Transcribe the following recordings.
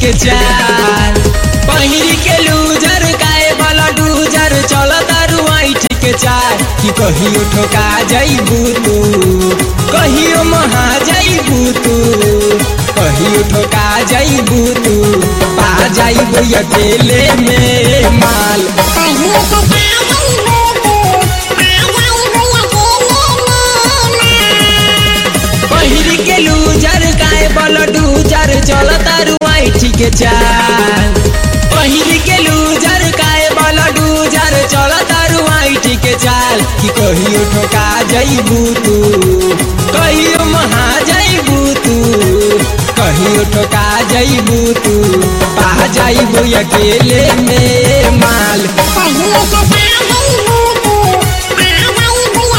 के चाल पहिरी के लूजर काए वाला डूजर चल तारू ऐठ के चाल कि कहियो ठोका जाइबू तू कहियो महा जाइबू तू कहियो ठोका जाइबू तू पा जाइबू अकेले में माल कहियो तो पागल हो तू आ जाई भैया अकेले में पहिरी के लूजर काए बल डूजर चल तारू ऐठ के चाल पहिरी के लूजर काए बल डूजर चल तारू ऐठ के चाल कि कहियो ठोका जाइबू तू कहियो महा जाइबू तू कहियो ठोका जाइबू तू पा जाइबू अकेले में माल कहियो तो पागल हो तू आ जाई भैया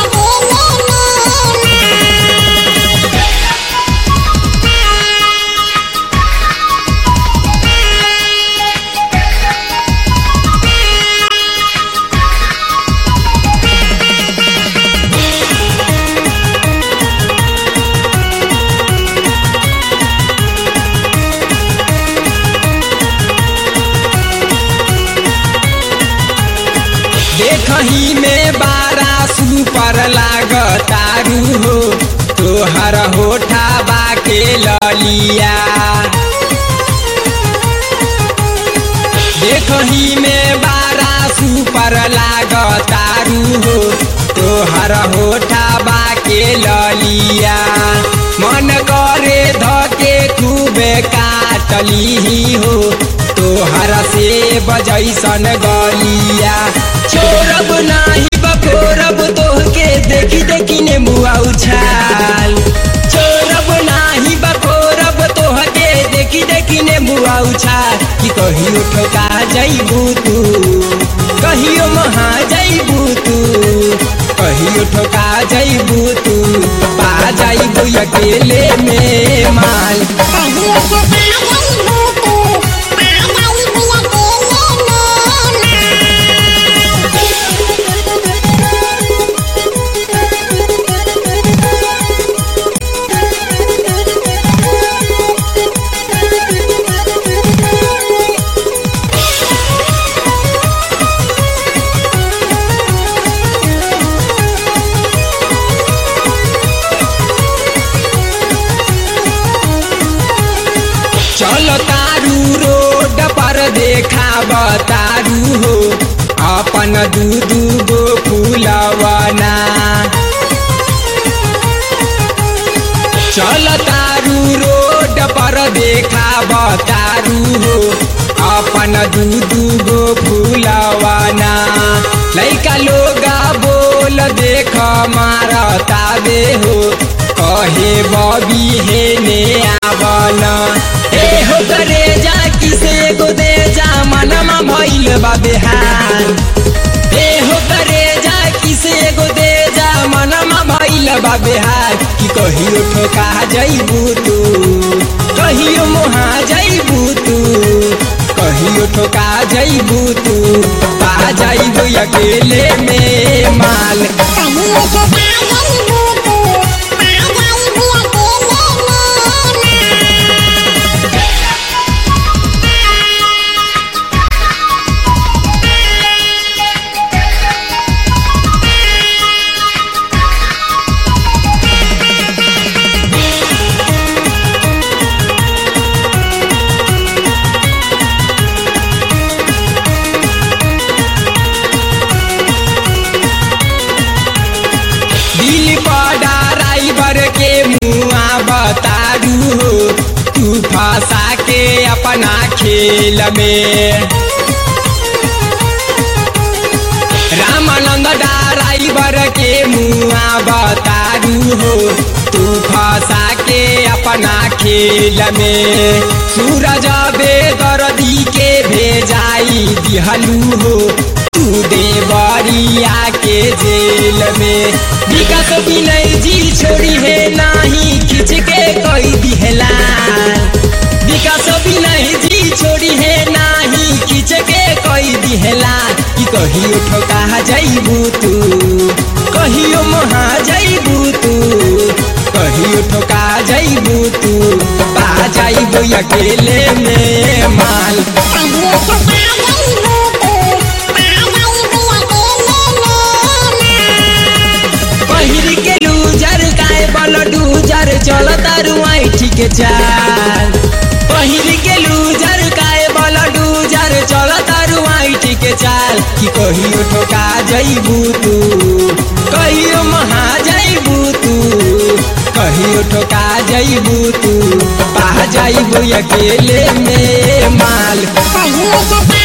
अकेले में देखही में बारा सुपर लागतारू हो तोहर होठा बाके ललिया देखही में बारा सुपर लागतारू हो तोहर होठा बाके ललिया मन करे धके खूबे काटली हो तोहर से बजैसन गलिया छोरब नाही बकोरब तोहके देखी देखी ने मुआ उछाल छोरब नाही बकोरब तोहके देखी देखी ने मुआ उछाल कि कहियो ठोका जाइबू तू कहियो महा जाइबू तू कहियो ठोका जाइबू तू पा जाइबू अकेले में माल कहियो तो पागल हो तू आ जाई भैया अकेले में चल तारू रोड पर देखा बतारू हो अपन दू दू गो फूलवना चल तारू रोड पर देखा बतारू हो अपन दू दू गो फूलवना लैका लोगा बोल देख मारता बे हो कहे बबी हे ने आवना ए हो करे जा किसे गो दे जा मनमा भइल बा बेहाल ए हो करे जा किसे गो दे जा मनमा भइल बा बेहाल कि कहियो ठोका जाइबू तू कहियो मोहा जाइबू तू कहियो ठोका जाइबू तू पा जाइबू अकेले में माल कहियो तो पागल हो तू आ जाई भैया अकेले में दिल बड़ा ड्राइवर के मुआ बतारू हो तू फंसा के अपना खेल में रामानंद ड्राइवर के मुआ बतारू हो तू फंसा के अपना खेल में सूरज बेदर्दी के भेजाई दिहलू हो तू देवरिया के जेल में विकास विनय जी छोड़ी है नाही खिंच के कोई दिहला विकास विनय जी छोड़ी है नाही खिंच के कोई दिहला कि कहियो ठोका जाइबू तू कहियो महा जाइबू तू कहियो ठोका जइबू तू पा जाइबू अकेले में माल कहियो ठोका जइबू तू पा जइबू अकेले में पहिर के लूजर काय बल डूजर चल तरुआई ठीक चाल पहिर के लूजर काय बल डूजर चल तरुआई ठीक चाल कि कहियो ठोका जइबू तू कहियो महा जइबू तू कहियो ठोका जइबू तू पा जाइबू अकेले में माल कहियो ठोका